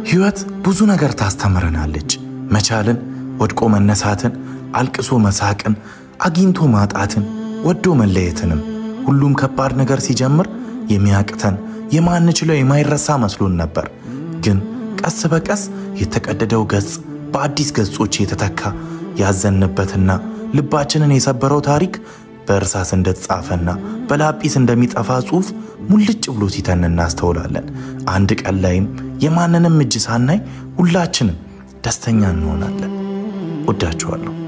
ሕይወት ብዙ ነገር ታስተምረናለች። መቻልን፣ ወድቆ መነሳትን፣ አልቅሶ መሳቅን፣ አግኝቶ ማጣትን፣ ወዶ መለየትንም። ሁሉም ከባድ ነገር ሲጀምር የሚያቅተን የማንችለው የማይረሳ መስሎን ነበር። ግን ቀስ በቀስ የተቀደደው ገጽ በአዲስ ገጾች የተተካ ያዘንበትና ልባችንን የሰበረው ታሪክ በእርሳስ እንደተጻፈና በላጲስ እንደሚጠፋ ጽሑፍ ሙልጭ ብሎ ሲተን እናስተውላለን። አንድ ቀን ላይም የማንንም እጅ ሳናይ ሁላችንም ደስተኛ እንሆናለን። ወዳችኋለሁ።